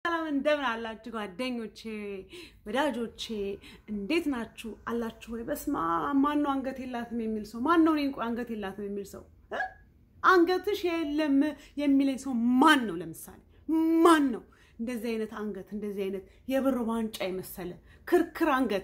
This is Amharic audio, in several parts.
ሰላም እንደምን አላችሁ ጓደኞቼ፣ ወዳጆቼ እንዴት ናችሁ? አላችሁ ወይ? በስመ አብ ማን ነው አንገት የላትም የሚል ሰው? ማን ነው እኔን አንገት የላትም የሚል ሰው? አንገትሽ የለም የሚለኝ ሰው ማን ነው? ለምሳሌ ማን ነው እንደዚህ አይነት አንገት እንደዚህ አይነት የብር ዋንጫ የመሰለ ክርክር አንገት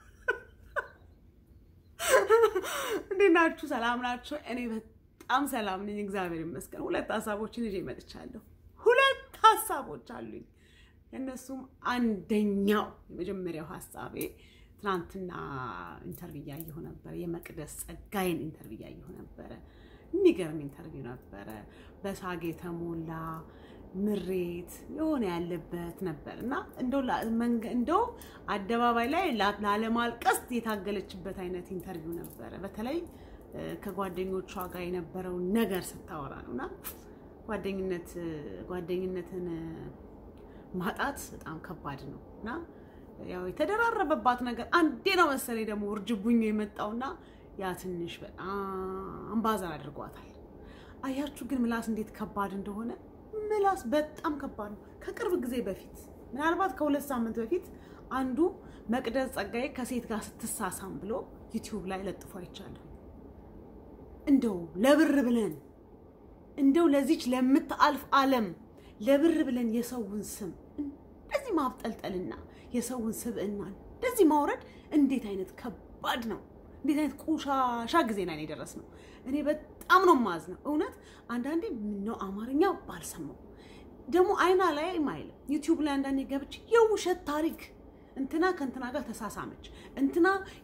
እንዴት ናችሁ? ሰላም ናችሁ? እኔ በጣም ሰላም ነኝ፣ እግዚአብሔር ይመስገን። ሁለት ሀሳቦችን ይዤ መጥቻለሁ። ሁለት ሀሳቦች አሉኝ። እነሱም አንደኛው የመጀመሪያው ሀሳቤ ትናንትና ኢንተርቪው እያየሁ ነበረ። የመቅደስ ጸጋዬን ኢንተርቪው እያየሁ ነበረ። የሚገርም ኢንተርቪው ነበረ። በሳግ የተሞላ ምሬት የሆነ ያለበት ነበር እና እንደው አደባባይ ላይ ላለማልቀስ የታገለችበት አይነት ኢንተርቪው ነበረ። በተለይ ከጓደኞቿ ጋር የነበረውን ነገር ስታወራ ነው እና ጓደኝነት ጓደኝነትን ማጣት በጣም ከባድ ነው እና ያው የተደራረበባት ነገር አንዴ ነው መሰለኝ ደግሞ ውርጅብኙ የመጣውና ያ ትንሽ በጣም ባዘር አድርጓታል። አያችሁ ግን ምላስ እንዴት ከባድ እንደሆነ ምላስ በጣም ከባድ ነው። ከቅርብ ጊዜ በፊት ምናልባት ከሁለት ሳምንት በፊት አንዱ መቅደስ ጸጋዬ ከሴት ጋር ስትሳሳም ብሎ ዩቲዩብ ላይ ለጥፎ አይቻለሁ። እንደው ለብር ብለን እንደው ለዚች ለምታልፍ ዓለም ለብር ብለን የሰውን ስም እንደዚህ ማብጠልጠልና የሰውን ስብዕና እንደዚህ ማውረድ እንዴት አይነት ከባድ ነው! እንዴት አይነት ቆሻሻ ጊዜ ላይ የደረስ ነው። እኔ በጣም ነው የማዝነው እውነት። አንዳንዴ ምነው አማርኛ ባልሰማው ደግሞ አይና ላይ አይልም ዩቲዩብ ላይ አንዳንዴ ገብቼ የውሸት ታሪክ እንትና ከእንትና ጋር ተሳሳመች፣ እንትና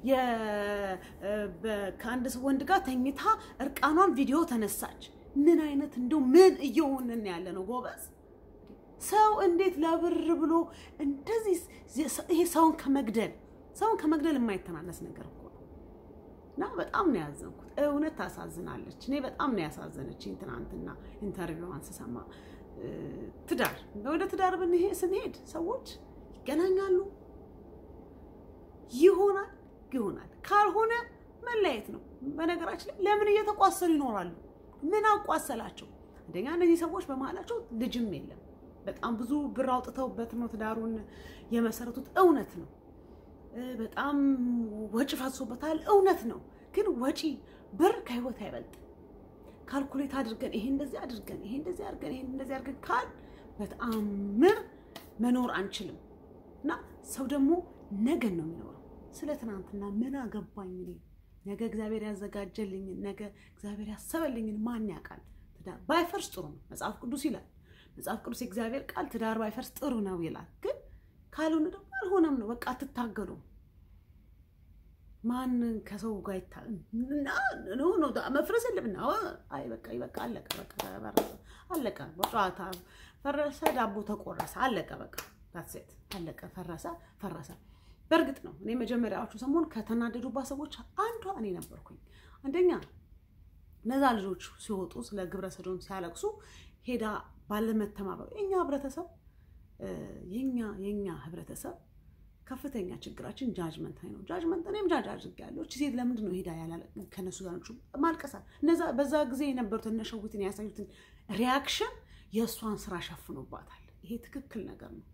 ከአንድ ወንድ ጋር ተኝታ እርቃኗን ቪዲዮ ተነሳች። ምን አይነት እንደው ምን እየሆንን ያለ ነው ጎበዝ? ሰው እንዴት ለብር ብሎ እንደዚህ ይሄ ሰውን ከመግደል ሰውን ከመግደል የማይተናነስ ነገር እኮ ነው። እና በጣም ነው ያዘንኩት። እውነት ታሳዝናለች። እኔ በጣም ነው ያሳዘነችኝ ትናንትና ኢንተርቪዋን ስሰማ። ትዳር ወደ ትዳር ስንሄድ ሰዎች ይገናኛሉ፣ ይሆናል ይሆናል፣ ካልሆነ መለያየት ነው። በነገራችን ላይ ለምን እየተቋሰሉ ይኖራሉ? ምን አቋሰላቸው? አንደኛ እነዚህ ሰዎች በመሀላቸው ልጅም የለም። በጣም ብዙ ብር አውጥተውበት ነው ትዳሩን የመሰረቱት። እውነት ነው። በጣም ወጪ ፈሶበታል። እውነት ነው። ግን ወጪ ብር ከህይወት አይበልጥ። ካልኩሌት አድርገን ይሄ እንደዚህ አድርገን ይሄ እንደዚህ አድርገን ይሄ እንደዚህ አድርገን ካል በተአምር መኖር አንችልም። እና ሰው ደግሞ ነገን ነው የሚኖረው። ስለ ትናንትና ምን አገባኝ እኔ ነገ እግዚአብሔር ያዘጋጀልኝን ነገ እግዚአብሔር ያሰበልኝን ማን ያውቃል? ትዳር ባይፈርስ ጥሩ ነው። መጽሐፍ ቅዱስ ይላል። መጽሐፍ ቅዱስ የእግዚአብሔር ቃል ትዳር ባይፈርስ ጥሩ ነው ይላል። ግን ካልሆነ ደግሞ አልሆነም ነው። በቃ አትታገሉም። ማን ከሰው ጋር መፍረስ የለብና አይ በቃ በቃ አለቀ፣ በቃ አለቀ። በጨዋታ ፈረሰ፣ ዳቦ ተቆረሰ፣ አለቀ። በቃ ሴት አለቀ፣ ፈረሰ፣ ፈረሰ። በእርግጥ ነው እኔ መጀመሪያዎቹ ሰሞን ከተናደዱባት ሰዎች አንዷ እኔ ነበርኩኝ። አንደኛ እነዛ ልጆች ሲወጡ ስለ ግብረ ሰዶም ሲያለቅሱ ሄዳ ባለመተማመን የኛ ህብረተሰብ የኛ የኛ ህብረተሰብ ከፍተኛ ችግራችን ጃጅመንት ላይ ነው። ጃጅመንት እኔም ጃጅ አድርጌያለሁ። እቺ ሴት ለምንድን ነው ሄዳ ያላለ ከነሱ ጋር ማልቀሳል? እነዛ በዛ ጊዜ የነበሩት እነሸዊትን ያሳዩትን ሪያክሽን የእሷን ስራ ሸፍኖባታል። ይሄ ትክክል ነገር ነው።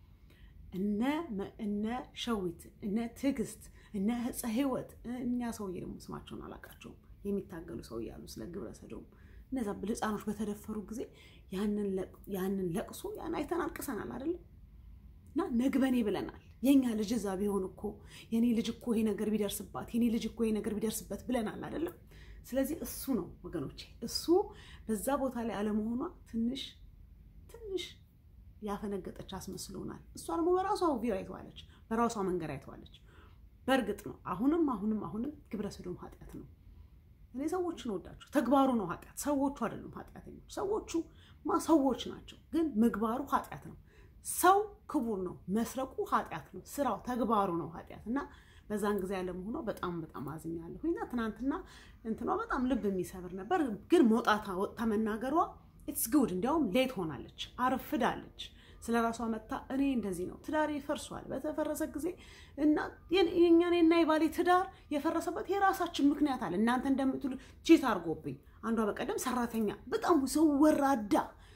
እነ ሸዊት እነ ትዕግስት እነ ህፀ ህይወት እኛ ሰውዬ ደግሞ ስማቸውን አላውቃቸውም የሚታገሉ ሰው እያሉ ስለ ግብረ ሰዶም እነዛ ህፃኖች በተደፈሩ ጊዜ ያንን ለቅሶ ያን አይተን አልቅሰናል አይደለም እና ነግበኔ ብለናል። የኛ ልጅ እዛ ቢሆን እኮ የኔ ልጅ እኮ ይሄ ነገር ቢደርስባት የኔ ልጅ እኮ ይሄ ነገር ቢደርስበት ብለናል አይደለም። ስለዚህ እሱ ነው ወገኖቼ፣ እሱ በዛ ቦታ ላይ አለመሆኗ ትንሽ ትንሽ ያፈነገጠች አስመስሎናል። እሷ ደግሞ በራሷ ቪዲዮ አይተዋለች፣ በራሷ መንገድ አይተዋለች። በእርግጥ ነው አሁንም አሁንም አሁንም ግብረ ሰዶም ኃጢአት ነው። እኔ ሰዎችን ወዳቸው ተግባሩ ነው ኃጢአት፣ ሰዎቹ አይደሉም ኃጢአተኞች። ሰዎቹ ማ ሰዎች ናቸው፣ ግን ምግባሩ ኃጢአት ነው። ሰው ክቡር ነው፣ መስረቁ ኃጢአት ነው፣ ስራው ተግባሩ ነው ኃጢአት እና በዛን ጊዜ ያለመሆኗ በጣም በጣም አዝኛለሁ። እና ትናንትና እንትኗ በጣም ልብ የሚሰብር ነበር፣ ግን መውጣታ ወጥታ መናገሯ ኢትስ ጉድ። እንዲያውም ሌት ሆናለች፣ አርፍዳለች። ስለ ራሷ መታ እኔ እንደዚህ ነው ትዳሬ ፈርሷል። በተፈረሰ ጊዜ እና የኛን እና የባሌ ትዳር የፈረሰበት የራሳችን ምክንያት አለ። እናንተ እንደምትሉ ቺት አድርጎብኝ አንዷ በቀደም ሰራተኛ በጣም ሰው ወራዳ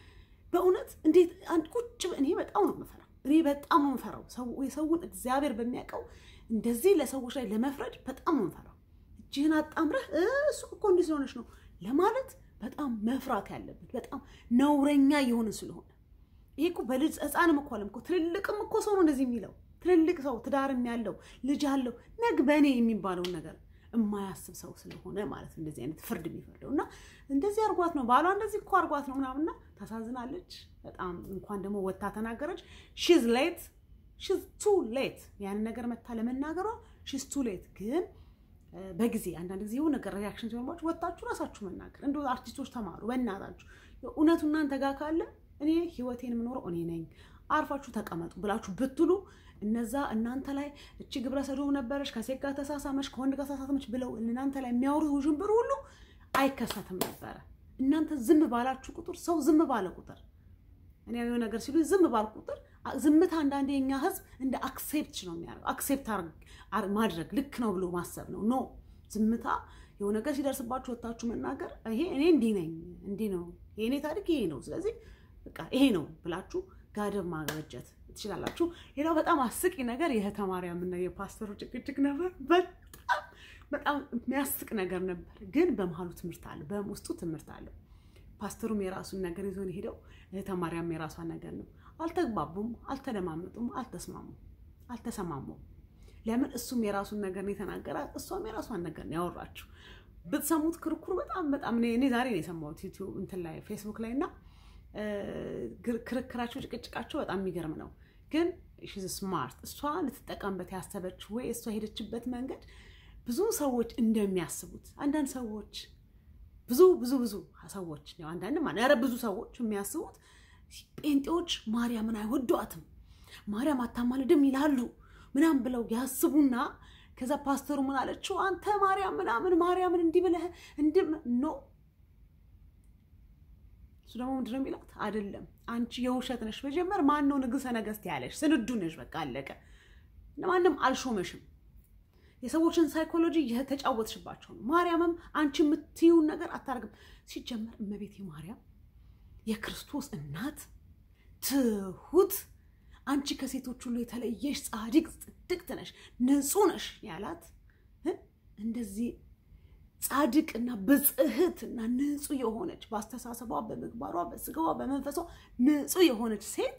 በእውነት እንዴት አንድ ቁጭ እኔ በጣም ነው የምፈራው። እኔ በጣም ነው የምፈራው። የሰውን እግዚአብሔር በሚያውቀው እንደዚህ ለሰዎች ላይ ለመፍረድ በጣም ነው የምፈራው። እጅህን አጣምረህ እሱ እኮ እንዲህ ስለሆነች ነው ለማለት በጣም መፍራት ያለብን በጣም ነውረኛ የሆነ ስለሆነ ይሄ እኮ በልጅ ሕፃንም እኮ አለም እኮ ትልልቅም እኮ ሰው ነው እንደዚህ የሚለው ትልልቅ ሰው ትዳርም ያለው ልጅ አለው ነግ በእኔ የሚባለውን ነገር የማያስብ ሰው ስለሆነ ማለት እንደዚህ አይነት ፍርድ የሚፈርደው እና እንደዚህ አርጓት ነው ባሏ እንደዚህ እኮ አርጓት ነው ምናምንና ታሳዝናለች በጣም እንኳን ደግሞ ወታ ተናገረች ሺዝ ሌት ሺዝ ቱ ሌት ያንን ነገር መታ ለመናገሯ ሺዝ ቱ ሌት ግን በጊዜ አንዳንድ ጊዜ የሆነ ነገር ሪያክሽን ሲሆንባችሁ ወጣችሁ ራሳችሁ መናገር እንደ አርቲስቶች ተማሩ በእናታችሁ እውነቱ እናንተ ጋር ካለ እኔ ህይወቴን የምኖረው እኔ ነኝ አርፋችሁ ተቀመጡ ብላችሁ ብትሉ እነዛ እናንተ ላይ እቺ ግብረ ሰዶም ነበረች ከሴት ጋር ተሳሳመች ከወንድ ጋር ተሳሳመች ብለው እናንተ ላይ የሚያወሩት ውዥንብር ሁሉ አይከሰትም ነበረ። እናንተ ዝም ባላችሁ ቁጥር ሰው ዝም ባለ ቁጥር እኔ የሆነ ነገር ሲሉ ዝም ባል ቁጥር ዝምታ አንዳንዴ የኛ ህዝብ እንደ አክሴፕት ነው የሚያደርገው። አክሴፕት ማድረግ ልክ ነው ብሎ ማሰብ ነው። ኖ ዝምታ የሆነ ነገር ሲደርስባችሁ ወታችሁ መናገር ይሄ እኔ እንዲህ ነኝ እንዲህ ነው የእኔ ታሪክ ይሄ ነው፣ ስለዚህ በቃ ይሄ ነው ብላችሁ ጋደብ ማበጀት ትችላላችሁ። ሌላው በጣም አስቂ ነገር የእህተ ማርያምና የፓስተሩ ጭቅጭቅ ነበር። በጣም በጣም የሚያስቅ ነገር ነበር፣ ግን በመሀሉ ትምህርት አለ፣ በውስጡ ትምህርት አለው። ፓስተሩም የራሱን ነገር ይዞ ነው ሄደው፣ እህተ ማርያም የራሷን ነገር ነው። አልተግባቡም፣ አልተደማመጡም፣ አልተስማሙም፣ አልተሰማሙም። ለምን እሱም የራሱን ነገር ነው የተናገራት፣ እሷም የራሷን ነገር ነው ያወራችው። ብትሰሙት ክርክሩ በጣም በጣም እኔ ዛሬ ነው የሰማሁት ዩቲዩብ እንትን ላይ ፌስቡክ ላይ እና ክርክራቸው ጭቅጭቃቸው በጣም የሚገርም ነው። ግን ሺዝ ስማርት እሷ ልትጠቀምበት ያሰበችው ወይ እሷ ሄደችበት መንገድ ብዙ ሰዎች እንደሚያስቡት አንዳንድ ሰዎች ብዙ ብዙ ብዙ ሰዎች አንዳንድ ማ ኧረ ብዙ ሰዎች የሚያስቡት ጴንጤዎች ማርያምን አይወዷትም፣ ማርያም አታማልድም ይላሉ ምናምን ብለው ያስቡና ከዛ ፓስተሩ ምን አለችው? አንተ ማርያም ምናምን ማርያምን እንዲህ ብለህ እንዲህ ኖ እሱ ደግሞ ምንድን ነው የሚላት? አይደለም አንቺ የውሸት ነሽ። መጀመር ማን ነው ንጉሠ ነገሥት ያለሽ? ስንዱ ነሽ። በቃ አለቀ። ማንም አልሾመሽም። የሰዎችን ሳይኮሎጂ የተጫወትሽባቸው ነው። ማርያምም አንቺ የምትይውን ነገር አታርግም። ሲጀመር እመቤቴ ማርያም የክርስቶስ እናት ትሁት፣ አንቺ ከሴቶች ሁሉ የተለየሽ ጻድቅ ጽድቅት ነሽ፣ ንጹሕ ነሽ ያላት እንደዚህ ጻድቅና ብጽህት እና ንጹህ የሆነች በአስተሳሰቧ፣ በምግባሯ፣ በስጋዋ፣ በመንፈሷ ንጹህ የሆነች ሴት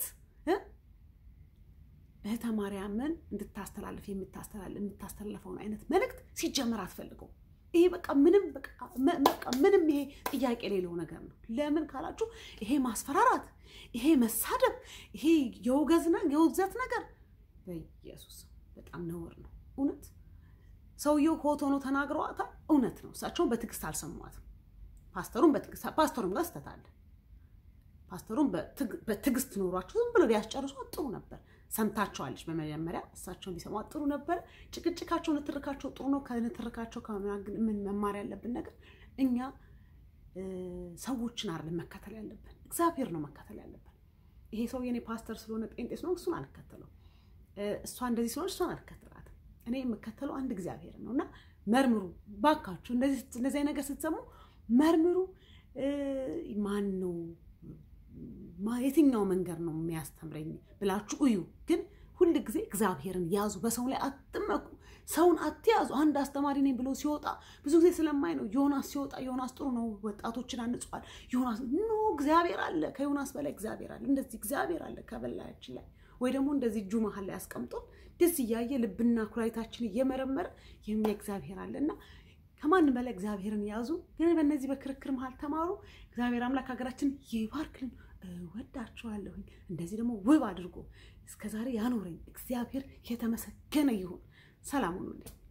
እህተ ማርያምን እንድታስተላልፍ የምታስተላልፈውን አይነት መልእክት ሲጀመር አትፈልገው። ይሄ በቃ ምንም በቃ ምንም ይሄ ጥያቄ የሌለው ነገር ነው። ለምን ካላችሁ ይሄ ማስፈራራት፣ ይሄ መሳደብ፣ ይሄ የውግዘት ነገር በኢየሱስ በጣም ነውር ነው እውነት ሰውየው ሆት ሆኖ ተናግረዋታል። እውነት ነው። እሳቸውን በትዕግስት አልሰሟትም። ፓስተሩም በትዕግስት ፓስተሩም ጋር ስህተት አለ። ፓስተሩም በትዕግስት ኖሯቸው ዝም ብሎ ቢያስጨርሷት ጥሩ ነበር። ሰምታቸዋለች። በመጀመሪያ እሳቸውን ቢሰሟት ጥሩ ነበር። ጭቅጭቃቸው፣ ንትርካቸው ጥሩ ነው። ከንትርካቸው ምን መማር ያለብን ነገር እኛ ሰዎችን አይደለም መከተል ያለብን፣ እግዚአብሔር ነው መከተል ያለብን። ይሄ ሰው የኔ ፓስተር ስለሆነ ጴንጤ ስለሆነ እሱን አልከተለው፣ እሷ እንደዚህ ስለሆነች እሷን አልከተላትም። እኔ የምከተለው አንድ እግዚአብሔር ነው እና መርምሩ ባካችሁ። እንደዚህ ነገር ስትሰሙ መርምሩ። ማን ነው የትኛው መንገድ ነው የሚያስተምረኝ ብላችሁ እዩ። ግን ሁል ጊዜ እግዚአብሔርን ያዙ። በሰው ላይ አትመኩ። ሰውን አትያዙ። አንድ አስተማሪ ነኝ ብሎ ሲወጣ ብዙ ጊዜ ስለማይ ነው። ዮናስ ሲወጣ ዮናስ ጥሩ ነው፣ ወጣቶችን አንጿል። ዮናስ ኖ እግዚአብሔር አለ፣ ከዮናስ በላይ እግዚአብሔር አለ። እንደዚህ እግዚአብሔር አለ ከበላያችን ላይ ወይ ደግሞ እንደዚህ እጁ መሀል ላይ አስቀምጦን ደስ እያየ ልብና ኩላሊታችን እየመረመረ የሚያ እግዚአብሔር አለ እና ከማንም በላይ እግዚአብሔርን ያዙ። ግን በእነዚህ በክርክር መሀል ተማሩ። እግዚአብሔር አምላክ ሀገራችን ይባርክልን። እወዳችኋለሁኝ። እንደዚህ ደግሞ ውብ አድርጎ እስከዛሬ ያኖረኝ እግዚአብሔር የተመሰገነ ይሁን። ሰላም ሁኑልኝ።